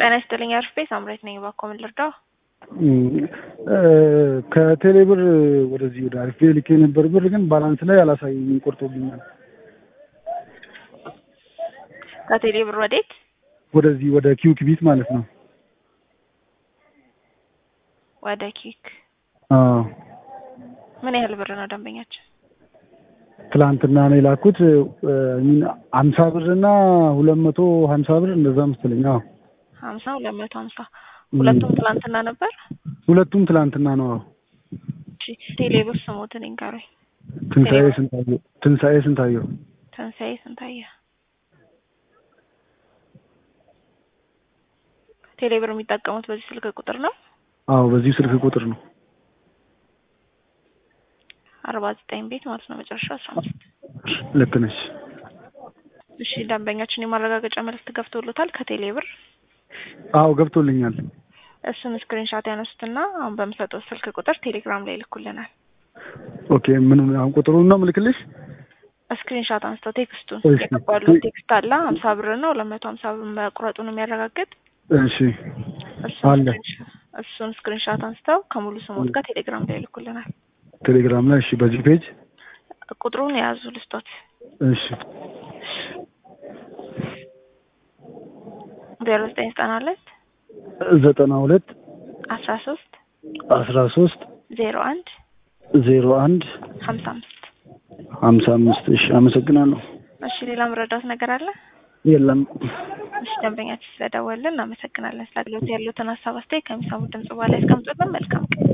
ጤና ይስጥልኝ አርፌ ሳምሬት ነኝ። እባክዎ ምን ልርዳው? ከቴሌ ብር ወደዚህ ወደ አሪፍ ልኬ ነበር። ብር ግን ባላንስ ላይ አላሳየኝም፣ ቆርጦብኛል። ከቴሌ ብር ወዴት? ወደዚህ ወደ ኪውክ ቢት ማለት ነው። ወደ ኪክ። አዎ ምን ያህል ብር ነው ደንበኛችን? ትላንትና ነው የላኩት ሀምሳ ብር እና ሁለት መቶ ሀምሳ ብር እንደዛ መሰለኝ። አዎ ሀምሳ ሁለት መቶ ሀምሳ ሁለቱም ትላንትና ነበር። ሁለቱም ትላንትና ነው። አዎ እሺ ቴሌ ብር ስሞትን ይንገሩኝ። ትንሣኤ ስንታየው ትንሣኤ ስንታየው ትንሣኤ ስንታየ ቴሌ ብር የሚጠቀሙት በዚህ ስልክ ቁጥር ነው? አዎ በዚህ ስልክ ቁጥር ነው። አርባ ዘጠኝ ቤት ማለት ነው መጨረሻው አስራ አምስት ልክ ነች። እሺ ደንበኛችን የማረጋገጫ መልዕክት ገብቶሎታል ከቴሌ ብር አዎ ገብቶልኛል። እሱን ስክሪንሻት ያነሱትና አሁን በምሰጠው ስልክ ቁጥር ቴሌግራም ላይ ይልኩልናል። ኦኬ ምን አሁን ቁጥሩን ነው ምልክልሽ? ስክሪንሻት አንስተው ቴክስቱን እሺ። የገባለው ቴክስት አለ ሀምሳ ብር ነው ለመቶ ሀምሳ ብር መቁረጡን የሚያረጋግጥ እሺ እሱን አለ። ስክሪንሻ- እሱን ስክሪንሻት አንስተው ከሙሉ ስሞት ጋር ቴሌግራም ላይ ይልኩልናል። ቴሌግራም ላይ እሺ፣ በዚህ ፔጅ ቁጥሩን የያዙ ልስጦት እሺ ዜሮ ዘጠኝ ዘጠና ሁለት ዘጠና ሁለት አስራ ሶስት አስራ ሶስት ዜሮ አንድ ዜሮ አንድ ሀምሳ አምስት ሀምሳ አምስት እሺ፣ አመሰግናለሁ። እሺ ሌላ መረዳት ነገር አለ? የለም እሺ ደንበኛችን ስለደወልን እናመሰግናለን። ስለ አገልግሎት ያሉትን ሀሳብ አስተያየት ከሚሰሙት ድምጽ በኋላ ያስቀምጡልን። መልካም ቀን